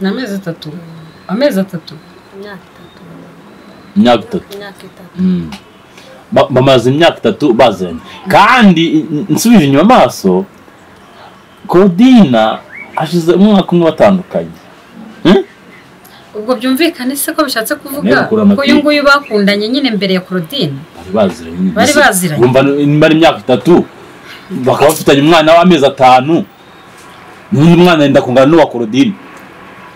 ni amezi atatu amezi atatu imyaka itatu imyaka itatu imyaka itatu Mm. Ba- bamaze imyaka itatu baziranye kandi i- i- nsubije inyuma amaso Claudina hashize umwaka umwe batandukanye ubwo byumvikane se ko bishatse kuvuga Nawe ukura ko uyu amapingu. nguyu bakundanye nyine mbere ya Claudine bari baziranye Bari baziranye. Bumva ni- nimba ari imyaka itatu bakaba bafitanye umwana w'amezi atanu n'undi mwana yenda kungana n'uwa Claudine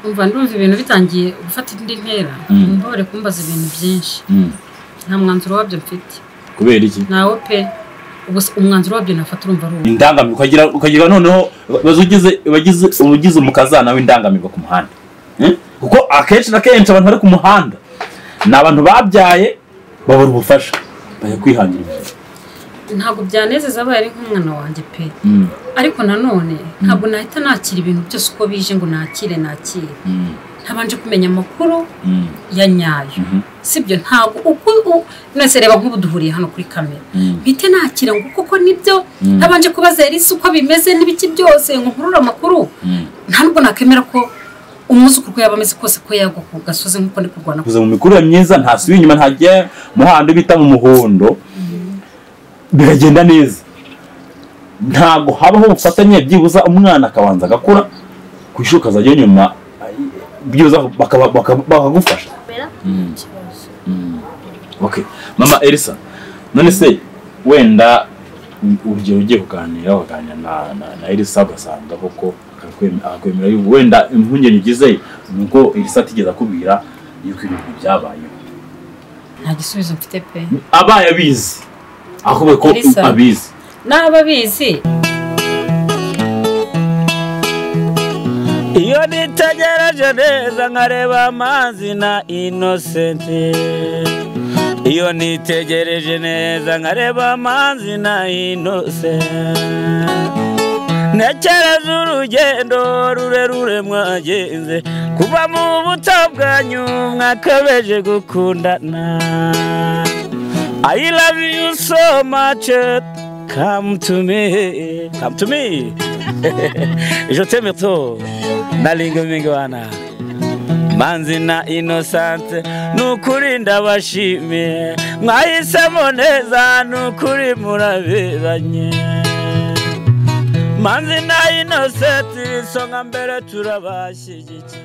umva ndumva ibintu bitangiye gufata indi ntera Mm. mbabare kumbaza ibintu byinshi Mm. nta mwanzuro wabyo mfite kubera iki nawe pe ubu se umwanzuro wabyo nafata urumva ari uwo indangamirwa ukagira ukagira noneho bazugize bagize ubugize umukazana w'indangamirwa ku muhanda Eh? kuko akenshi na kenshi abantu bari ku muhanda ni abantu babyaye babura ubufasha bajya kwihangira imirimo ntabwo byanezeza abaye ari nk'umwana wanjye pe Mm, ariko nanone ntabwo nahita nakira ibintu byose uko bije ngo nakire nakire mm, ntabanje kumenya amakuru mm, ya nyayo mhm, sibyo ntabwo uko u- mwese reba nk'ubu duhuriye hano kuri kamera mm. mpite nakira ngo kuko nibyo Mm. ntabanje kubaza yarisi uko bimeze n'ibiki byose ngo nkurure amakuru Mm. nta nubwo nakemera ko umwuzukuru uko yaba ameze kose ko yagwa ku gasozi nk'uko ndi kurwana kuza mu mikurire myiza ntasubiye inyuma ntajya mu handi bita mu muhondo biragenda neza ntabwo habaho ubufatanye byibuza umwana akabanza agakura ku ishuri ukazajya nyuma byibuza bakaba- bakaba- bakagufasha mbera Mm. ikibazo okay mama elisa none se wenda urugero ugiye kuganira waganira na, na, na elisa ugasanga koko akakwem- akakwemera yuko wenda impungenge ugize ni uko elisa atigeze akubwira yuko ibintu byabayeho nta gisubizo mfite pe abaye abizi ahubwo ko Elisa. abizi n'aba abizi iyo nitegereje neza nkareba amazi na inosenti iyo nitegereje neza nkareba amazi na inosenti ntekereza urugendo rurerure mwagenze kuva mu buto bwanyu mwakabeje gukundana I love you so much come to me come to me je t'aime trop nalinga mingi wana manzi na inosante nukuri ndabashimiye mwahisemo neza nukuri muraberanye manzi na inosante isonga mbere turabashyigikiye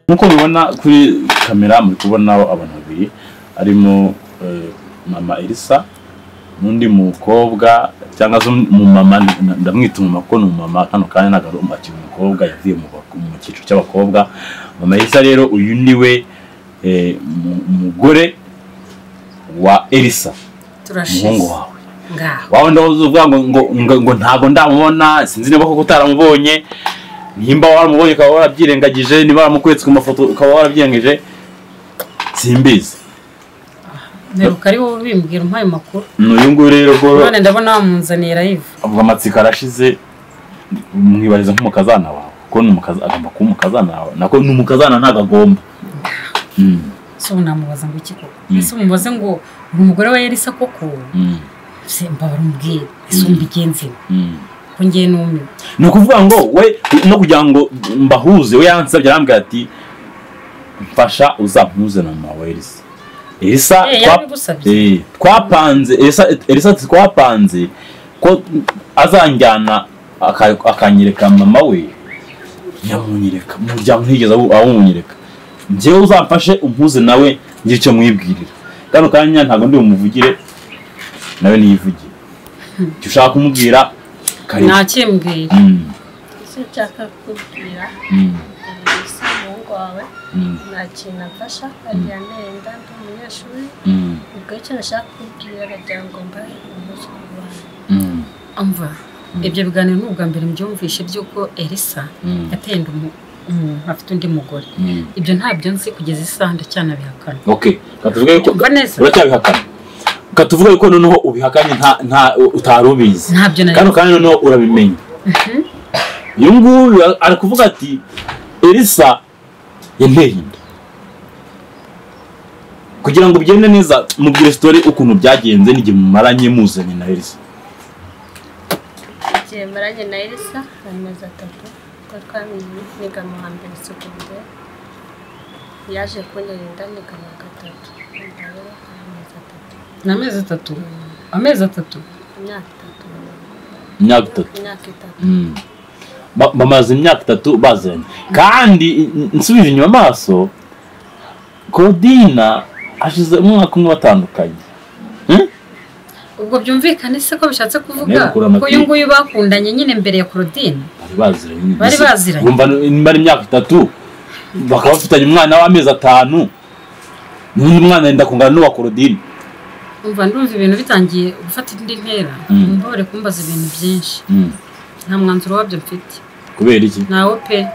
nk'uko mubibona kuri kamera muri kubonaho abantu babiri harimo eh, mama elisa n'undi mukobwa cyangwa se umumama nda- ndamwita umumama kuko ni umumama kano kanya ntabwo ari akiri umukobwa yavuye mu bak- mu cyiciro cy'abakobwa mama elisa rero uyu ni we eh, mu- umugore wa elisa umuhungu turashize wawe ngaho wawe ndahoze uvuga ngo ngo ngo, ngo ntabwo ndamubona sinzi niba koko utaramubonye nimba waramubonye ukaba warabyirengagije niba waramukwetse ku mafoto ukaba warabyirengagije simbizi mperuka ari wowe ubimbwira umpaye amakuru ni uyu nguyu rero rwo none ndabona wamunzaniye live avuga amatsiko arashize mwibariza nk'umukazana wawe kuko ni umukaza- agomba kuba umukazana wawe nako ni umukazana ntabwo agomba Mm, so namubaza ngo iki koko ese umubaze ngo uri umugore wa yarisa koko mm, se mbabara umubwire ese umbigenzi we mm. ko ngiye numiwe ni ukuvuga ngo we no kugira ngo mbahuze we yansabye arambwira ati mfasha uzampuze na mama wa elisa elisa Eh, twa- yarabigusabye? Eh, twapanze elisa elisa ati twapanze ko azanjyana aka- akanyereka mama we nyamunyereka mu muryango ntigeze awu- awumunyereka njyewe uzamfashe umpuze nawe ngire icyo mwibwirira kano kanya ntabwo ndi bumuvugire nawe niyivugire icyo ushaka kumubwira kareba nakimbwiye Mm, icyo nshaka kukubwira mm. elisa umuhungu wawe Mm, nta kintu afasha agira nenda ndi umunyeshuri mm, ubwo icyo nashaka kukubwira aragira ngo mbahe umuzukuru wawe mm, amva ibyo biganiro ni ubwa mbere mbyumvishe by'uko elisa Mm. yateye inda umu- umuntu afite undi mugore mm. ibyo ntabyo nzi kugeza isaha ndacyana okay katuvuge yuko Mva neza. uracyabihakana katuvuge yuko noneho ubihakanye nta nta utari ubizi Ntabyo nari- kano kandi noneho urabimenya uyu nguyu a- ari kuvuga ati elisa yanteye inda kugira ngo bigende neza mubwire sitori ukuntu byagenze n'igihe mumaranye muzanye na elisa igihe maranye na elisa amezi atatu kuko twamenye niga mu hambere segonderi yaje kunyirinda ndigana gatatu ndaho amezi atatu ni amezi atatu amezi atatu imyaka itatu imyaka itatu imyaka itatu Mm. Ba- bamaze imyaka itatu bazanye kandi n- nsubije inyuma amaso kodina hashize umwaka umwe batandukanye ubwo byumvikane se ko bishatse Neza kuvuga ukura amapingu. ko uyu nguyu bakundanye nyine mbere ya korodine bari baziranye nyine. Bari Mbese baziranye. urumva ni- niba ari imyaka itatu bakaba bafitanye umwana w'amezi atanu n'undi mwana yenda kungana n'uwa korodine umva ndumva ibintu bitangiye gufata indi ntera mbabare kumbaza ibintu byinshi Mm. nta mwanzuro wabyo mfite kubera iki nawe pe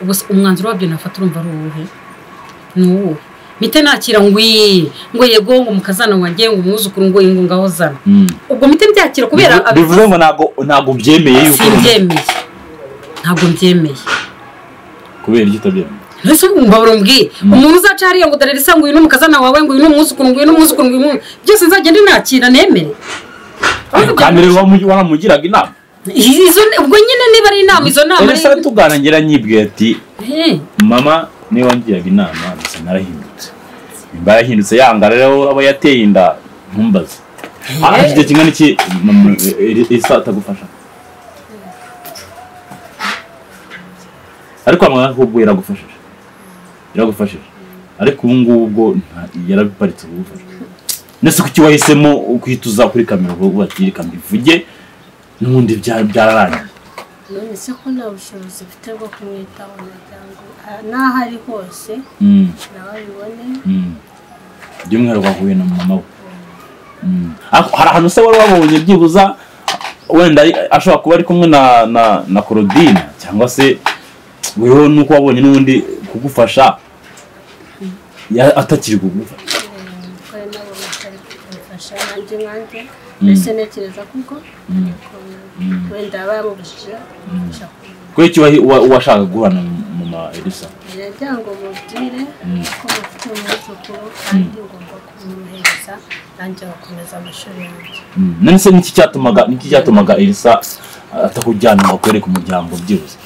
ubwo se umwanzuro wabyo nafata urumva ari uwuhe ni uwuhe mite nakira ngwi ngo yego ngo umukazana wanjye ngo umwuzukuru ngo ingo ngaho zana Mm. ubwo mite mbyakira kubera Bivu- bivuze ngo ntabwo ntabwo byemeye yuko simbyemeye ntabwo mbyemeye kubera iki utabyemeye mbese ubu mbabura umbwiye umuntu uzaca hariya ngo darere isa ngo uyu ni umukazana wawe ngo uyu ni umwuzukuru ngo uyu ni umwuzukuru ngo uyu ni umu-" byose nzagende nakira nemere kandi rero wamu- waramugiraga inama izo ubwo nyine niba ari inama izo nama rero se tuganangira nyibwira ati Eh, mama niba wangiraga inama gusa narahindutse nimba yarahindutse yanga rero aba yateye inda ntumbaze Ah, igihe kingana iki mama, iri- isa atagufasha ariko amagana kubwo yaragufashije yaragufashije ariko ubu ngubu ubwo nta- yarabiparitse ubufasha ndetse kuki wahisemo kwituza kuri kamera ubwo bati reka mbivuge n'ubundi bya- byararangiye none se ko nta bushobozi mfite bwo kumwitaho umuryango Ah, n'aho ari hose Mm. nawe abibone Mm. by'umwihariko wahuye na mama we Mm. Ariko hari ahantu se wari wabonye byibuza wenda ari- ashobora kuba ari kumwe na na na korodine cyangwa se wewe nuko wabonye n'ubundi kugufasha ya- atakiri kugufasha ko nabo batari kumfasha nanjye nkanjye mbese ntekereza kuko ariko wenda bamubujije kumufasha kumenya kuri icyo wahi- wa- washaka guhana mama elisa ngira ngo mubwire ko mufite umwuzukuru kandi ngomba kumwohereza nanjye agakomeza amashuri yanjye Mm. none se niki cyatumaga niki cyatumaga elisa atakujyana ngo akwereke umuryango byibuze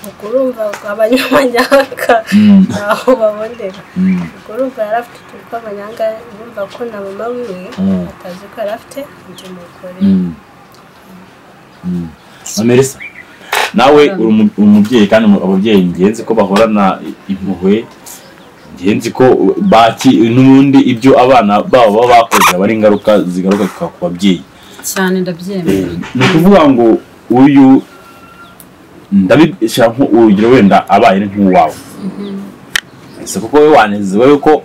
ubwo urumva abanyamanyanga Mm. ntaho babonera Mm. ubwo urumva yari afite utuntu tw'abanyanga urumva ko na mama wiwe Mm. atazi ko yari afite undi mugore Mm. Mm. Mama Elisa, nawe uri umu- umubyeyi kandi umu- ababyeyi ngenzi ko bahorana impuhwe ngenzi ko baki n'ubundi ibyo abana babo baba bakoze aba ari ingaruka zigaruka ku- ku babyeyi cyane ndabyemera ni ukuvuga ngo uyu ndabishyira nko urugero wenda abaye ari nk'uwawe ese kuko wowe wanezewe yuko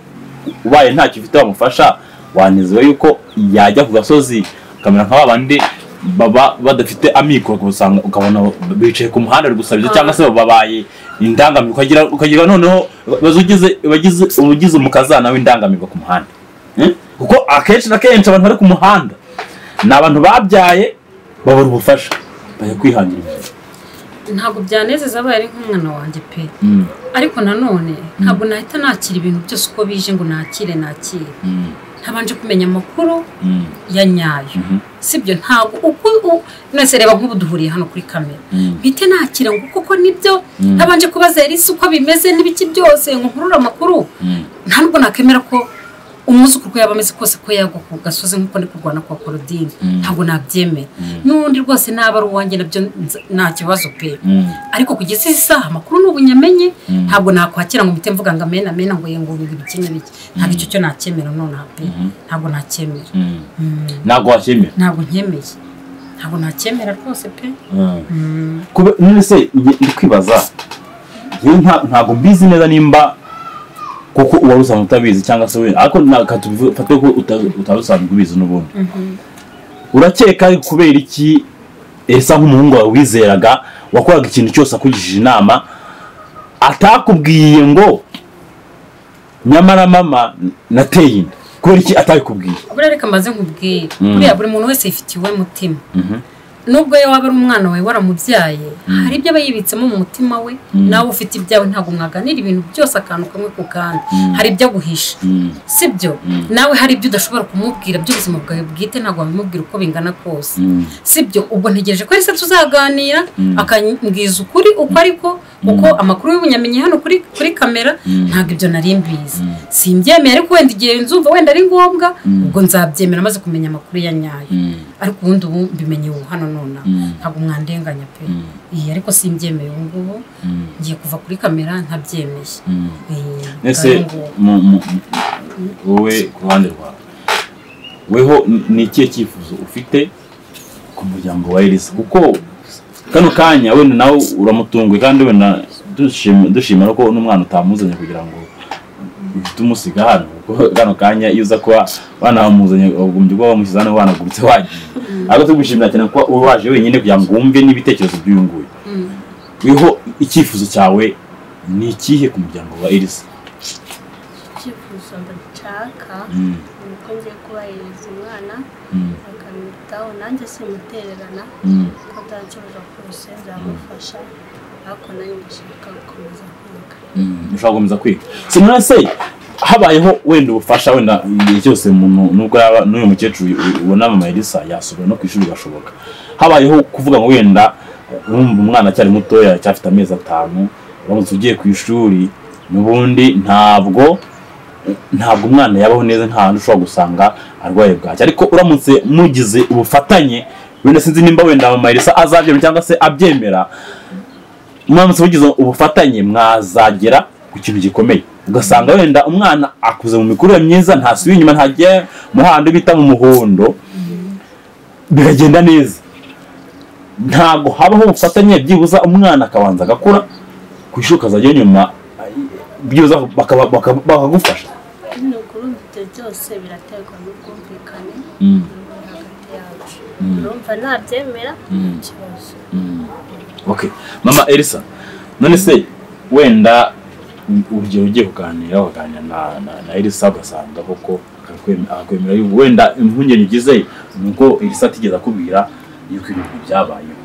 ubaye ntacyo ufite wamufasha wanezewe yuko yajya ku gasozi akamera nka babandi baba badafite amikoro usanga ukabona bicaye ku muhanda bari gusabiriza cyangwa se babaye indangamirwa ukagira ukagira noneho bazugize bagize ugize umukazana w'indangamirwa ku muhanda Eh? kuko akenshi na kenshi abantu bari ku muhanda ni abantu babyaye babura ubufasha bajya kwihangira imirimo ntabwo byanezeza abaye ari nk'umwana wanjye pe Mm, ariko nanone ntabwo nahita nakira ibintu byose uko bije ngo nakire nakire mm, ntabanje kumenya amakuru mm, ya nyayo mhm, sibyo ntabwo uko u- mwese reba nk'ubu duhuriye hano kuri kamera mm. mpite nakira ngo kuko nibyo Mm. ntabanje kubaza yarisi uko bimeze n'ibiki byose ngo nkurure amakuru Mm. nta nubwo nakemera ko umwuzukuru uko yaba ameze kose ko yagwa ku gasozi nk'uko ndi kurwana kwa korodine Mm. ntabwo nabyemera Mm. n'undi rwose naba ari uwanjye nabyo nza- nta kibazo pe Mm. ariko kugeza izi saha amakuru ni ubunyamenye Mm. ntabwo nakwakira ngo mpite mvuga ngo amena amena ngo ye ngo ngo ibiki n'ibiki ntabwo icyo cyo nacyemera nonaha pe ntabwo nacyemera Mm. Mm. ntabwo wakemera ntabwo nkemeye ntabwo nacyemera rwose pe Mm. Mm. Kube- none se nge- ndi kwibaza yewe nta- ntabwo mbizi neza nimba kuko uwari usanzwe utabizi cyangwa se wenda ariko naka tubifate ko uta- utari usanzwe ubizi n'ubundi urakeka ari kubera iki esa nk'umuhungu wawe wizeraga wakoraga ikintu cyose akugishije inama atakubwiye ngo nyamara mama nateye inda kubera iki atabikubwiye buriya reka mbaze nkubwire Mm. buriya buri muntu wese yifitiye uwe mutima nubwo we waba ari umwana wawe waramubyaye hari ibyo aba yibitsemo mu mutima we nawe ufite ibyawe ntabwo mwaganira ibintu byose akantu kamwe ku kandi hari ibyo aguhisha si byo nawe hari ibyo udashobora kumubwira by'ubuzima bwawe bwite ntabwo wabimubwira uko bingana kose si byo ubwo ntegereje ko se tuzaganira akambwiza ukuri uko ariko kuko amakuru y'ubunyamenyi hano kuri kuri kamera ntabwo ibyo nari mbizi simbyemeye ariko wenda igihe nzumva wenda ari ngombwa ubwo nzabyemera maze kumenya amakuru ya nyayo ariko ubundi ubu mbimenye ubu hano nonaha ntabwo mwandenganya pe iyi ariko simbyemeye ubu ngubu ngiye kuva kuri kamera ntabyemeye Iyi, ese ngaho ngubu. mu- mu- wowe ku ruhande rwawe weho ni ikihe cyifuzo ufite ku muryango wa elisa kuko kano kanya wenda nawe uramutunguye kandi wenda dushima- dushimira ko n'umwana utamuzanye kugira ngo uhite umusiga hano kuko kano kanya iyo uza kuba wanamuzanye ugombye kuba wamushyize hano wanaguritse wagiye ariko tugushimira cyane kuba uri waje wenyine kugira ngo wumve n'ibitekerezo by'uyu nguyu weho icyifuzo cyawe ni ikihe ku muryango wa elisa icyifuzo nshaka Mm, ni uko ngiye kubahiriza umwana mm, akamwitaho nanjye simutererana mm. ko nta kibazo kose nzamufasha ariko nanjye ndashaka gukomeza kwiga Mm, ushobora gukomeza kwiga sinone se habayeho wenda ubufasha wenda igihe cyose umuntu nubwo yaba n'uyu mukecuru u- ubona mama elisa yasubira no ku ishuri gashoboka habayeho kuvuga ngo wenda urumva umwana acyari mutoya acyafite amezi atanu uramutse ugiye ku ishuri n'ubundi ntabwo ntabwo umwana yabaho neza nta hantu ushobora gusanga arwaye bwacyo ariko uramutse mugize ubufatanye wenda sinzi nimba wenda mama elisa azabyemera cyangwa se abyemera muramutse mugize ubufatanye mwazagera ku kintu gikomeye ugasanga wenda umwana akuze mu mikurire myiza ntasubiye inyuma ntajya mu handi bita mu muhondo biragenda neza ntabwo habaho ubufatanye byibuza umwana akabanza agakura ku ishuri ukazajya nyuma byibuza bakaba- bakaba- bakagufasha ni ukuri ibyo byose biraterwa n'ubwumvikane Mm. buri hagati yacu urumva ntabyemera ikibazo okay mama elisa none se wenda urugero ugiye kuganira waganira na, na, na elisa ugasanga koko akakwem- akakwemera yuko wenda impungenge ugize ni uko elisa atigeze akubwira yuko ibintu byabayeho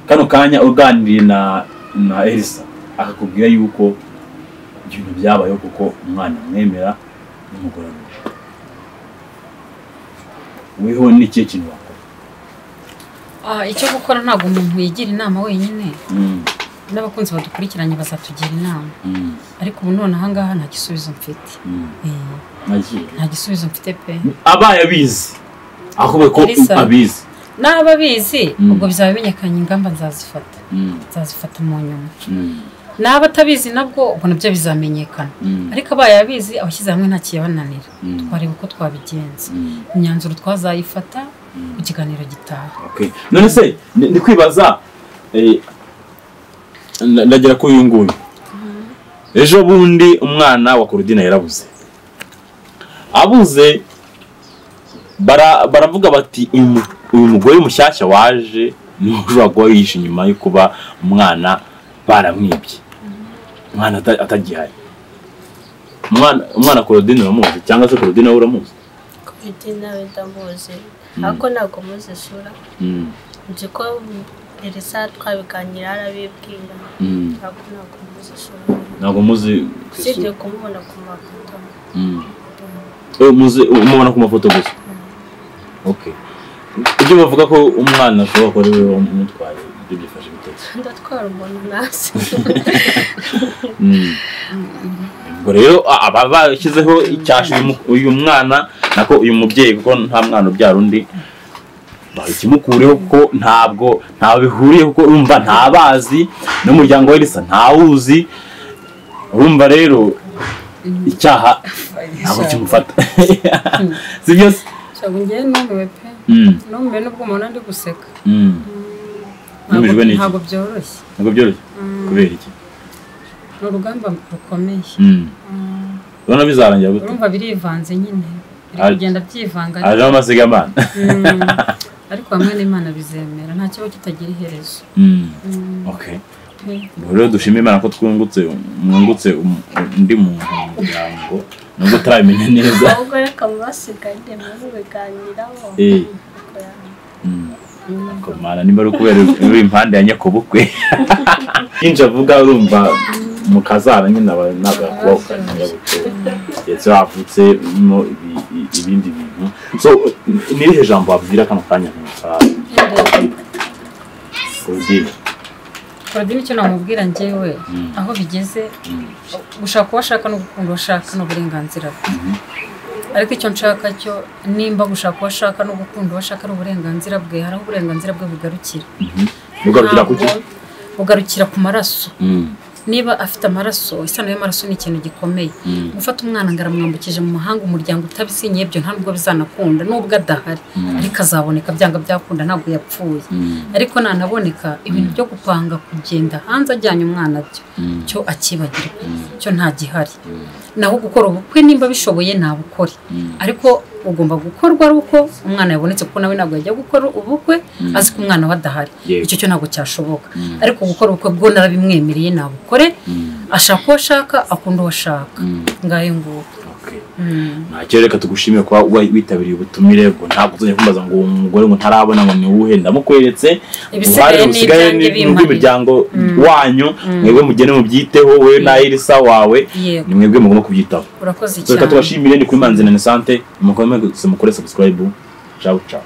kano kanya uganiriye na, na elisa akakubwira yuko ibintu byabayeho kuko umwana amwemera n'umugore we weho n'ikihe kintu wakora Ah, icyo gukora ntabwo umuntu yigira inama wenyine mm, n'abakunzi badukurikiranye bazatugira inama mm, ariko ubu none ahangaha nta gisubizo mfite mm. Eh, nagiye nta gisubizo mfite pe abaye abizi ahubwo ko Elisa. abizi n'aba abizi Mm. ubwo bizaba bimenyekanye ingamba nzazifata nzazifata mu nyuma n'aba atabizi nabwo ubwo nabyo bizamenyekana ariko abaye abizi abashyize hamwe nta kiyabananira Mm. twareba uko twabigenza imyanzuro twazayifata ku kiganiro gitaha Okay. none se ni ni kwibaza eh, na- ndagera kuri uyu nguyu ejo bundi umwana wa korudina yarabuze abuze bara- baravuga bati "Uyu mu- uyu mugore mushyashya waje niwe ushobora kuba yihishe inyuma yo kuba umwana baramwibye umwana ata- atagihari umwana umwana korodine uramuzi cyangwa se korodine wowe uramuzi kubiti nawe ndamuzi ariko ntabwo muzi isura Mm, nzi ko iri saha twabiganira arabibwira mm. ntabwo ntabwo muzi isura ntabwo muzi ku usibye isura. kumubona ku mafoto Mm. Eh, muzi umubona ku mafoto gusa okay ibyo bavuga ko umwana ashobora kuba ari we wamutwaye ibyo byifashe bitetse ndatwara umuntu ntazi ubwo rero a- aba bashyizeho icyasha uyu mu- uyu mwana nako uyu mubyeyi kuko nta mwana ubyara undi ikimukureho kuko ntabwo ntawe bihuriye kuko urumva ntabazi n'umuryango we risa ntawuzi urumva rero icyaha ntabwo kimufata si byo se ntabwo ngewe numiwe pe Mm, numiwe n'ubwo umuntu ari guseka mm. Numijwe Ntabwo- n'iki? ntabwo byoroshye ntabwo byoroshye kubera iki ni urugamba rukomeye Mm. urabona bizarangira gute urumva birivanze nyine biri Ari- kugenda byivanga hajemo amasigamana Mm. ariko hamwe n'imana bizemera nta kibazo kitagira iherezo Mm. okay Ubwo rero dushima imana ko twungutse mwungutse um- undi muntu mu muryango nubwo utarabimenya neza ahubwo reka mubasigaye mubiganiraho Eh, Ariko ya- mm. akomana nimba ari ukubera uri impande ya nyakubukwe yinjira avuga urumva mu kazara nyine aba ntabwo yakubaho kanyabukwe ndetse wavutsemo ibi- i- ibindi bintu so ni irihe jambo wabwira kano kanya ntusabe ubwira produire icyo namubwira njyewe aho bigeze gushaka uwo ashaka no gukunda uwo ashaka ni uburenganzira bwe ariko icyo nshaka cyo nimba gushaka uwo ashaka no gukunda uwo ashaka ari uburenganzira bwe hari aho uburenganzira bwe bugarukira ugarukira ku cyo Ntabwo bugarukira ku maraso Mm, niba afite amaraso isano y'amaraso ni ikintu gikomeye Mm. gufata umwana ngo aramwambukije mu mahanga umuryango utabisinyiye ibyo nta nubwo bizanakunda nubwo adahari ariko azaboneka byanga byakunda ntabwo yapfuye mm, ariko nanaboneka ibintu byo gupanga kugenda hanze ajyanye umwana byo mm, cyo akibagirwa cyo nta gihari naho gukora ubukwe nimba bishoboye nabukore Mm. ariko ugomba gukorwa ari uko umwana yabonetse kuko nawe ntabwo yajya gukora ubukwe azi ko umwana we adahari Yego. icyo cyo ntabwo cyashoboka ariko gukora ubukwe bwo narabimwemereye nabukore ashaka uwo ashaka akunda uwo ashaka ngayo nguko okay. ntacyo reka tugushimire kuba wa- witabiriye ubutumire ngo ntabwo uzajya kumbaza ngo uwo mugore ngo ntarabona ngo ni uwuhe ndamukweretse Ibisigaye uruhare ni rusigaye ibyanjye ni bimpanira. urw'imiryango wanyu mwebwe mugene mubyiteho wowe na irisa wawe Yego. ni mwebwe mugomba kubyitaho urakoze reka cyane tubashimire ni kuri manzinani sante mukomeze mukore subscribe ciao ciao